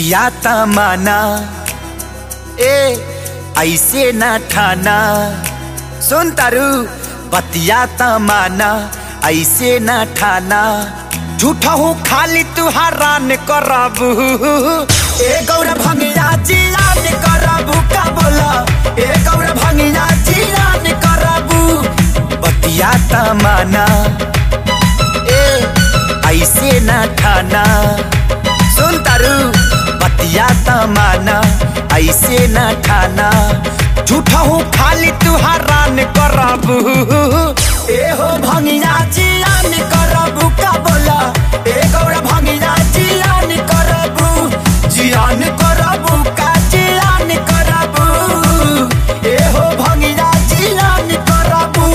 बतिया तमाना ए ऐसे न ठाना सुन तारू बतिया तमाना ऐसे न ठाना झूठा हूँ खाली तू हरान करबू ए गौर भंगिया जियान करबू का बोला ए गौर भंगिया जियान करबू बतिया तमाना ए ऐसे न ठाना सुन तारू बतिया तमाना ऐसे न ठाना झूठा हूँ खाली तू हरान करबू ए हो भंगिया जियान करबू का बोला ए गौर भंगिया जियान करबू जियान करबू का जियान करबू ए हो भंगिया जियान करबू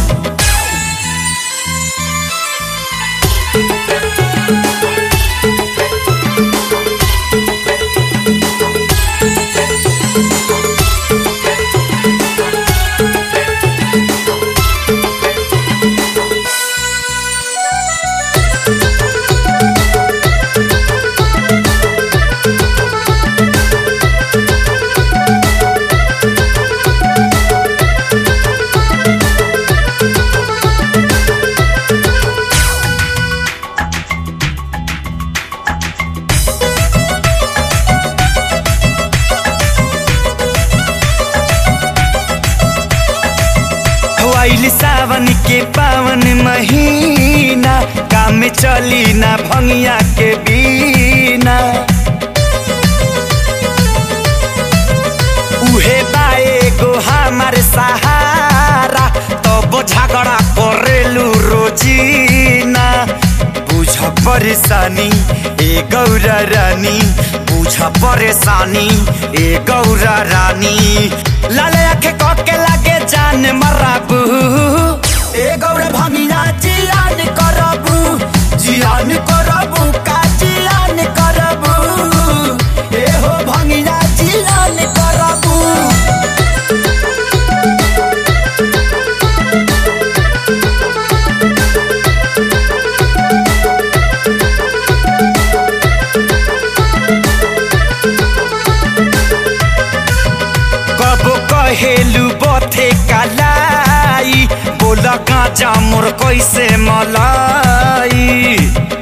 आइल सावन के पावन महीना काम में चली ना भंगिया के बीना उहे बाए गो हमार सहारा तब झगड़ा करेलू रोजीना बुझ परेशानी ए गौरा रानी बुझ परेशानी ए गौरा रानी लाल आखे के लागे जान मराबू ए गौरा भंगिया जियान करबू जियान करबू का जियान करबू ए हो भंगिया जियान करबू कबो कहेलू बथे कलाई बोल गाजा मोर कैसे मलाई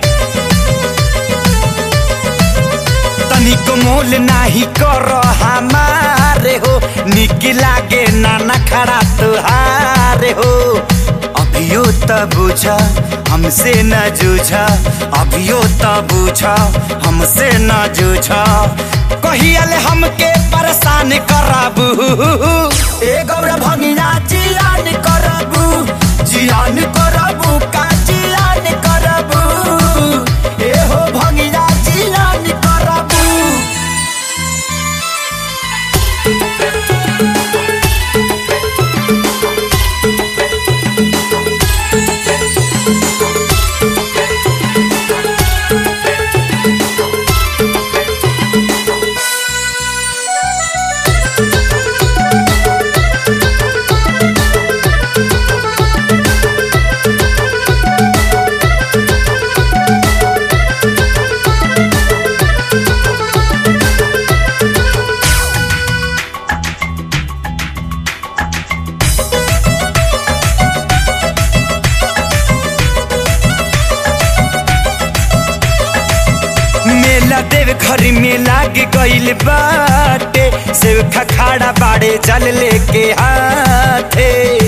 तनिक मोल नाही कर हमारे हो निक लागे नाना खड़ा तुहारे हो अभियो त बुझ हमसे न जूझ अभियो त बुझ हमसे न जूझ कहियल हमके परेशान करबू ए गौरा भंगिया जियान करबू जियान करबू का जियान करबू ए हो भंगिया जियान करबू मेला देव घर में लाग गइल बाटे सेव खखाड़ा बाड़े जल लेके हाथे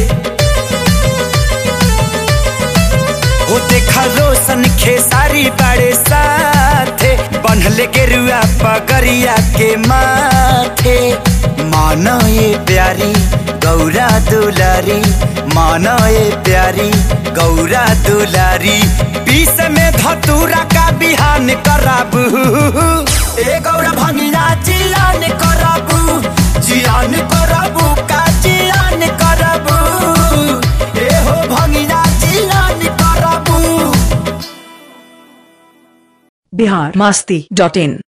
हो देखा रोशन खेसारी बाड़े साथे बनले गेरुआ पगरिया के माथे मानो ये प्यारी गौरा दुलारी मानो ये प्यारी गौरा दुलारी बीस में धतूरा का बिहान कराबू ए गौरा भंगिया जियान कराबू जियान कराबू का जियान कराबू ए हो भंगिया जियान कराबू बिहार मस्ती डॉट इन